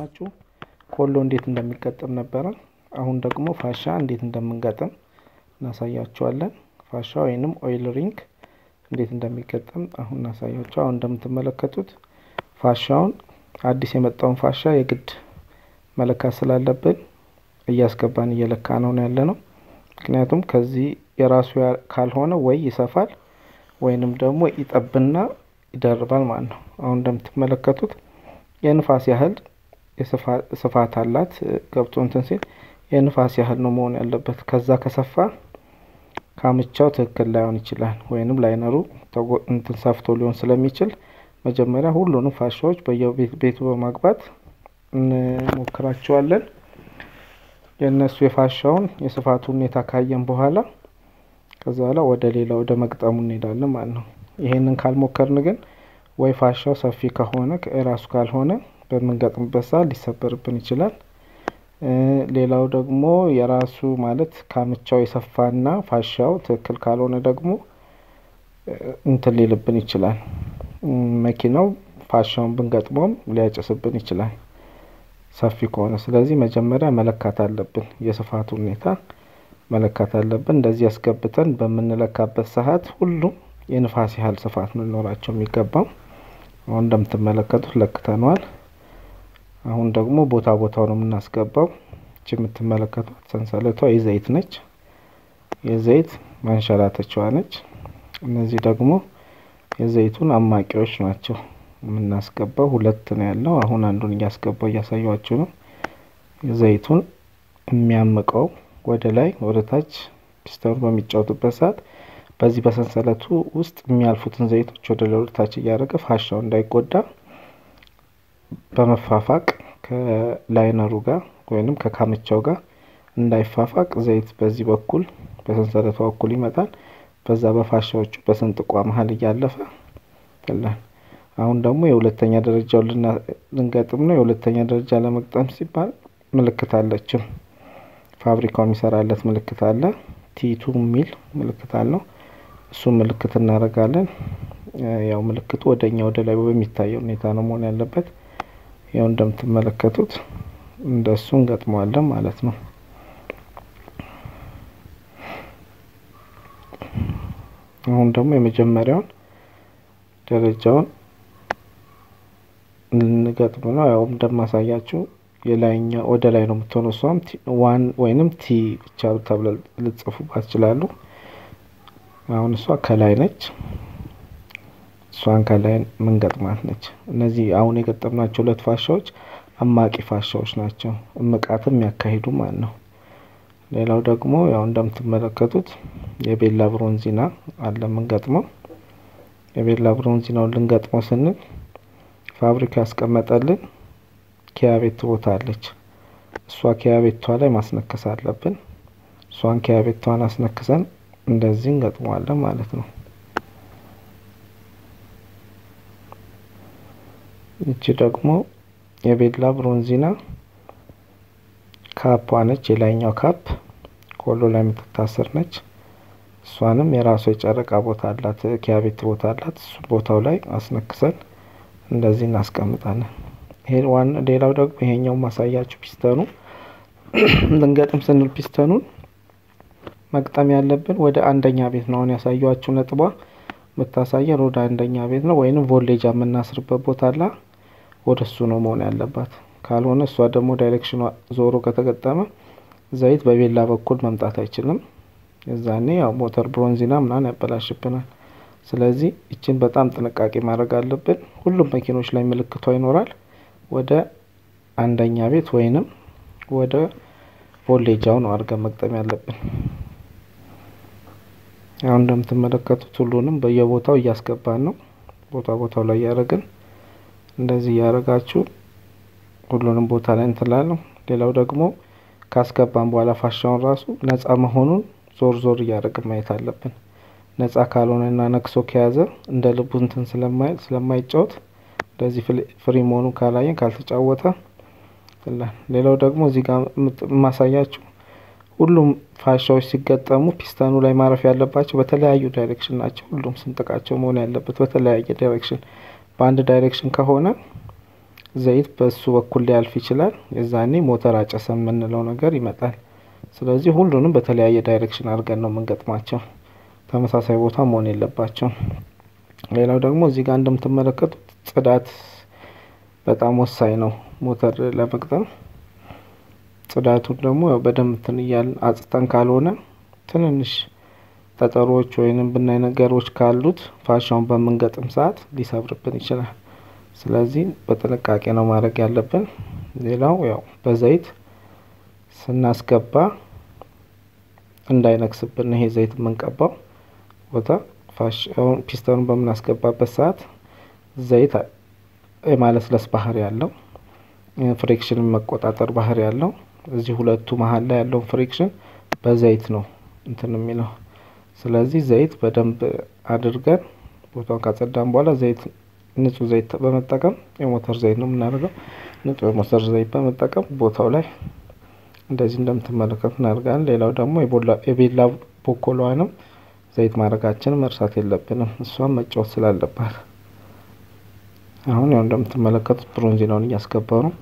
ናችሁ? ኮሎ እንዴት እንደሚገጠም ነበረ። አሁን ደግሞ ፋሻ እንዴት እንደምንገጥም እናሳያችኋለን። ፋሻ ወይንም ኦይል ሪንግ እንዴት እንደሚገጠም አሁን እናሳያችሁ። አሁን እንደምትመለከቱት ፋሻውን አዲስ የመጣውን ፋሻ የግድ መለካት ስላለብን እያስገባን እየለካ ነው ያለ ነው። ምክንያቱም ከዚህ የራሱ ካልሆነ ወይ ይሰፋል ወይንም ደግሞ ይጠብና ይደርባል ማለት ነው። አሁን እንደምትመለከቱት የንፋስ ያህል ስፋት አላት። ገብቶ እንትን ሲል የንፋስ ያህል ነው መሆን ያለበት። ከዛ ከሰፋ ካምቻው ትክክል ላይሆን ይችላል፣ ወይንም ላይነሩ እንትን ሰፍቶ ሊሆን ስለሚችል መጀመሪያ ሁሉንም ፋሻዎች በየቤቱ በማግባት እንሞክራቸዋለን። የእነሱ የፋሻውን የስፋቱ ሁኔታ ካየን በኋላ ከዛ በኋላ ወደ ሌላ ወደ መግጠሙ እንሄዳለን ማለት ነው። ይሄንን ካልሞከርን ግን ወይ ፋሻው ሰፊ ከሆነ የራሱ ካልሆነ በምንገጥምበት ሰዓት ሊሰበርብን ይችላል። ሌላው ደግሞ የራሱ ማለት ካምቻው የሰፋና ፋሻው ትክክል ካልሆነ ደግሞ እንትን ሊልብን ይችላል። መኪናው ፋሻውን ብንገጥመውም ሊያጭስብን ይችላል ሰፊ ከሆነ። ስለዚህ መጀመሪያ መለካት አለብን፣ የስፋቱ ሁኔታ መለካት አለብን። እንደዚህ ያስገብተን በምንለካበት ሰዓት ሁሉም የንፋስ ያህል ስፋት ነው ሊኖራቸው የሚገባው። አሁን እንደምትመለከቱት ለክተነዋል። አሁን ደግሞ ቦታ ቦታው ነው የምናስገባው። እቺ የምትመለከቷት ሰንሰለቷ የዘይት ነች፣ የዘይት ማንሸራተቻዋ ነች። እነዚህ ደግሞ የዘይቱን አማቂዎች ናቸው የምናስገባው። ሁለት ነው ያለው። አሁን አንዱን እያስገባው እያሳያችሁ ነው። የዘይቱን የሚያምቀው ወደ ላይ ወደ ታች ፒስተኑ በሚጫወቱበት ሰዓት በዚህ በሰንሰለቱ ውስጥ የሚያልፉትን ዘይቶች ወደ ላይ ወደ ታች እያደረገ ፋሻው እንዳይጎዳ በመፋፋቅ ከላይነሩ ጋር ወይንም ከካምቻው ጋር እንዳይፋፋቅ ዘይት በዚህ በኩል በሰንሰለቷ በኩል ይመጣል። በዛ በፋሻዎቹ በስንጥቋ መሀል እያለፈ ይላል። አሁን ደግሞ የሁለተኛ ደረጃው ልንገጥም ነው። የሁለተኛ ደረጃ ለመግጠም ሲባል ምልክት አለችው። ፋብሪካው የሚሰራለት ምልክት አለ። ቲቱ የሚል ምልክት አለው። እሱ ምልክት እናደርጋለን። ያው ምልክቱ ወደኛ ወደ ላይ በሚታየው ሁኔታ ነው መሆን ያለበት። ያው እንደምትመለከቱት እንደሱ እንገጥመዋለን ማለት ነው። አሁን ደግሞ የመጀመሪያውን ደረጃውን ልንገጥም ነው። ያው እንደማሳያችሁ የላይኛ ወደ ላይ ነው የምትሆነው። እሷም ዋን ወይንም ቲ ብቻ ተብለ ልጽፉባት ይችላሉ። አሁን እሷ ከላይ ነች። እሷን ከላይ ምንገጥማት ነች። እነዚህ አሁን የገጠምናቸው ሁለት ፋሻዎች አማቂ ፋሻዎች ናቸው። እምቃትም የሚያካሂዱ ማለት ነው። ሌላው ደግሞ ያው እንደምትመለከቱት የቤላ ብሮንዚና አለ የምንገጥመው። የቤላ ብሮንዚናውን ልንገጥመው ስንል ፋብሪካ ያስቀመጠልን ኪያቤት ቦታ አለች። እሷ ኪያቤቷ ላይ ማስነከስ አለብን። እሷን ኪያቤቷን አስነክሰን እንደዚህ እንገጥመዋለን ማለት ነው። ይቺ ደግሞ የቤላ ብሮንዚና ካፕ ነች። የላይኛው ካፕ ኮሎ ላይ የምትታሰር ነች። እሷንም የራሷ የጨረቃ ቦታ አላት፣ ኪያቤት ቦታ አላት። እሱ ቦታው ላይ አስነክሰን እንደዚህ እናስቀምጣለን። ይሄ ዋና ሌላው ደግሞ ይሄኛው ማሳያችሁ ፒስተኑ ልንገጥም ስንል ፒስተኑን መግጠም ያለብን ወደ አንደኛ ቤት ነው። አሁን ያሳያችሁ ነጥቧ የምታሳየን ወደ አንደኛ ቤት ነው፣ ወይንም ቮሌጃ የምናስርበት ቦታ አላ ወደ እሱ ነው መሆን ያለባት። ካልሆነ እሷ ደግሞ ዳይሬክሽኗ ዞሮ ከተገጠመ ዘይት በቤላ በኩል መምጣት አይችልም። የዛኔ ያው ሞተር ብሮንዚና ምናምን ያበላሽብናል። ስለዚህ ይችን በጣም ጥንቃቄ ማድረግ አለብን። ሁሉም መኪኖች ላይ ምልክቷ ይኖራል። ወደ አንደኛ ቤት ወይንም ወደ ቮሌጃው ነው አድርገን መግጠም ያለብን። አሁን እንደምትመለከቱት ሁሉንም በየቦታው እያስገባን ነው። ቦታ ቦታው ላይ እያደረግን እንደዚህ እያደረጋችሁ ሁሉንም ቦታ ላይ እንትላለሁ። ሌላው ደግሞ ካስገባን በኋላ ፋሻውን ራሱ ነጻ መሆኑን ዞር ዞር እያደረግን ማየት አለብን። ነጻ ካልሆነና ነክሶ ከያዘ እንደ ልቡ እንትን ስለማይል ስለማይጫወት እንደዚህ ፍሪ መሆኑን ካላየን ካልተጫወተ ሌላው ደግሞ እዚህ ጋር የማሳያችሁ ሁሉም ፋሻዎች ሲገጠሙ ፒስተኑ ላይ ማረፍ ያለባቸው በተለያዩ ዳይሬክሽን ናቸው። ሁሉም ስንጥቃቸው መሆን ያለበት በተለያየ ዳይሬክሽን። በአንድ ዳይሬክሽን ከሆነ ዘይት በሱ በኩል ሊያልፍ ይችላል። የዛኔ ሞተር አጨሰ የምንለው ነገር ይመጣል። ስለዚህ ሁሉንም በተለያየ ዳይሬክሽን አድርገን ነው የምንገጥማቸው። ተመሳሳይ ቦታ መሆን የለባቸውም። ሌላው ደግሞ እዚህ ጋር እንደምትመለከቱት ጽዳት በጣም ወሳኝ ነው ሞተር ለመግጠም። ጽዳቱን ደግሞ ያው በደንብ እንትን እያልን አጽተን ካልሆነ ትንንሽ ጠጠሮች ወይንም ብናይ ነገሮች ካሉት ፋሻውን በምንገጥም ሰዓት ሊሰብርብን ይችላል። ስለዚህ በጥንቃቄ ነው ማድረግ ያለብን። ሌላው ያው በዘይት ስናስገባ እንዳይነክስብን ይሄ ዘይት የምንቀባው ቦታ ፋሻውን ፒስተኑን በምናስገባበት ሰዓት ዘይት የማለስለስ ባህሪ ያለው ፍሪክሽንን መቆጣጠር ባህሪ ያለው እዚህ ሁለቱ መሀል ላይ ያለውን ፍሪክሽን በዘይት ነው እንትን የሚለው። ስለዚህ ዘይት በደንብ አድርገን ቦታውን ካጸዳን በኋላ ዘይት ንጹህ ዘይት በመጠቀም የሞተር ዘይት ነው የምናደርገው። ንጹህ የሞተር ዘይት በመጠቀም ቦታው ላይ እንደዚህ እንደምትመለከቱ እናደርጋለን። ሌላው ደግሞ የቤላ ቦኮሏንም ዘይት ማድረጋችንን መርሳት የለብንም። እሷም መጫወት ስላለባት አሁን ያው እንደምትመለከቱት ብሮንዚናውን እያስገባው ነው።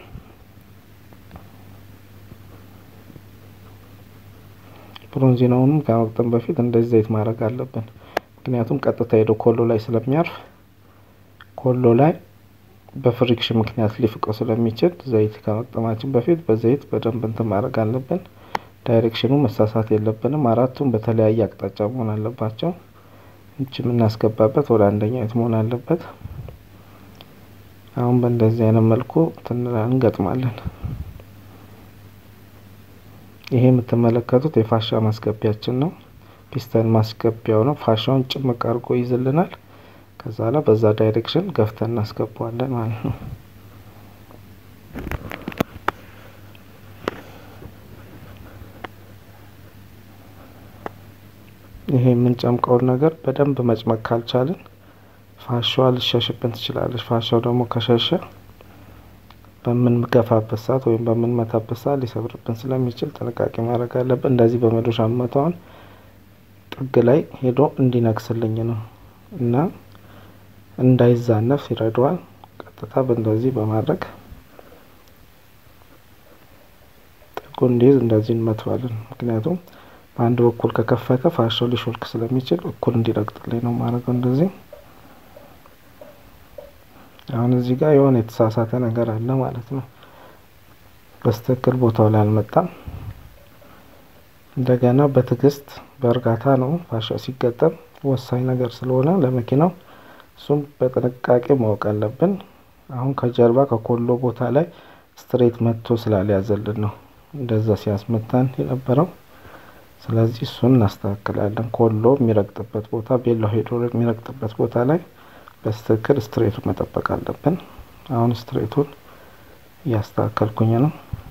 ብሮንዚናውንም ከመቅጠም በፊት እንደዚህ ዘይት ማድረግ አለብን። ምክንያቱም ቀጥታ ሄዶ ኮሎ ላይ ስለሚያርፍ ኮሎ ላይ በፍሪክሽን ምክንያት ሊፍቀው ስለሚችል ዘይት ከመቅጠማችን በፊት በዘይት በደንብ እንትን ማድረግ አለብን። ዳይሬክሽኑ መሳሳት የለብንም። አራቱም በተለያየ አቅጣጫ መሆን አለባቸው። እጅ የምናስገባበት ወደ አንደኛው የት መሆን አለበት። አሁን በእንደዚህ አይነት መልኩ ትንላ እንገጥማለን። ይሄ የምትመለከቱት የፋሻ ማስገቢያችን ነው። ፒስተን ማስገቢያው ነው። ፋሻውን ጭምቅ አድርጎ ይይዝልናል። ከዛ ላይ በዛ ዳይሬክሽን ገፍተን እናስገባዋለን ማለት ነው። ይሄ የምንጨምቀውን ነገር በደንብ መጭመቅ ካልቻልን ፋሻዋ ልሸሽብን ትችላለች። ፋሻው ደግሞ ከሸሸ በምንገፋበት ሰዓት ወይም በምንመታበት ሰዓት ሊሰብርብን ስለሚችል ጥንቃቄ ማድረግ አለብን። እንደዚህ በመዶሻ መታውን ጥግ ላይ ሄዶ እንዲነክስልኝ ነው እና እንዳይዛነፍ ይረዳዋል። ቀጥታ በእንደዚህ በማድረግ ጥጉ እንዲይዝ እንደዚህ እንመተዋለን። ምክንያቱም በአንድ በኩል ከከፈተ ፋሻው ሊሾልክ ስለሚችል እኩል እንዲረግጥልኝ ነው ማድረገው እንደዚህ አሁን እዚህ ጋር የሆነ የተሳሳተ ነገር አለ ማለት ነው። በስትክክል ቦታው ላይ አልመጣም። እንደገና በትዕግስት በእርጋታ ነው ፋሻው ሲገጠም ወሳኝ ነገር ስለሆነ ለመኪናው እሱም በጥንቃቄ ማወቅ አለብን። አሁን ከጀርባ ከኮሎ ቦታ ላይ ስትሬት መጥቶ ስላልያዘልን ነው እንደዛ ሲያስመታን የነበረው። ስለዚህ እሱን እናስተካክላለን። ኮሎ የሚረግጥበት ቦታ ቤላው ሄዶ የሚረግጥበት ቦታ ላይ በስትክክል ስትሬቱን መጠበቅ አለብን። አሁን ስትሬቱን እያስተካከልኩኝ ነው።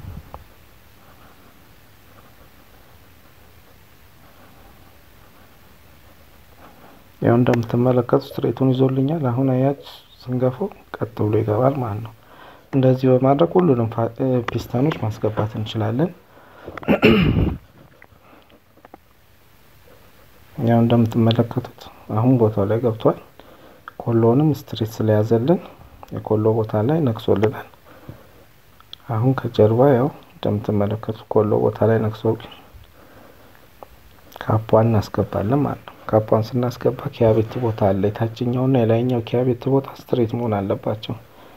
ያው እንደምትመለከቱ ስትሬቱን ይዞልኛል። አሁን አያች ስንገፈው ቀጥ ብሎ ይገባል ማለት ነው። እንደዚህ በማድረግ ሁሉንም ፒስተኖች ማስገባት እንችላለን። ያው እንደምትመለከቱት አሁን ቦታው ላይ ገብቷል። ኮሎንም ስትሬት ስለያዘልን የኮሎ ቦታ ላይ ነክሶልናል። አሁን ከጀርባ ያው እንደምትመለከቱት ኮሎ ቦታ ላይ ነክሶ ካፓን እናስገባለን ማለት ነው። ካፓን ስናስገባ ኪያቤት ቦታ አለ። የታችኛውና የላይኛው ኪያቤት ቦታ ስትሬት መሆን አለባቸው።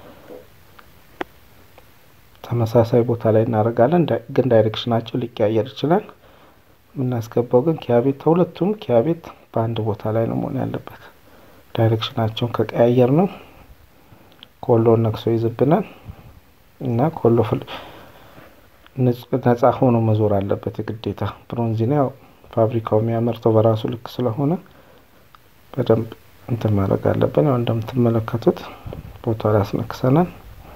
ተመሳሳይ ቦታ ላይ እናደርጋለን፣ ግን ዳይሬክሽናቸው ሊቀያየር ይችላል። የምናስገባው ግን ኪያቤት ሁለቱም ኪያቤት በአንድ ቦታ ላይ ነው መሆን ያለበት። ዳይሬክሽናቸውን ከቀያየር ነው ኮሎን ነክሶ ይዝብናል እና ኮሎ ነጻ ሆኖ መዞር አለበት የግዴታ። ብሮንዚና ያው ፋብሪካው የሚያመርተው በራሱ ልክ ስለሆነ በደንብ እንትን ማድረግ አለብን። ያው እንደምትመለከቱት ቦታው ላይ አስነክሰናል።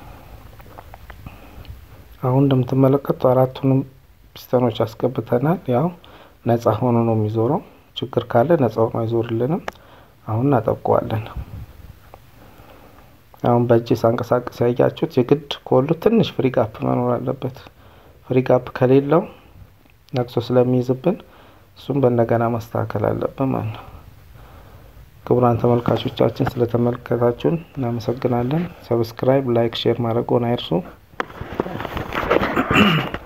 አሁን እንደምትመለከቱት አራቱንም ፒስተኖች አስገብተናል። ያው ነጻ ሆኖ ነው የሚዞረው። ችግር ካለ ነጻ ሆኖ አይዞርልንም። አሁን እናጠብቀዋለን። አሁን በእጅ ሳንቀሳቀስ ያያችሁት የግድ ኮሉ ትንሽ ፍሪ ጋፕ መኖር አለበት። ፍሪ ጋፕ ከሌለው ነቅሶ ስለሚይዝብን እሱም በእንደገና ማስተካከል አለብን ማለት ነው። ክቡራን ተመልካቾቻችን ስለተመለከታችሁን እናመሰግናለን። ሰብስክራይብ፣ ላይክ፣ ሼር ማድረግዎን አይርሱ።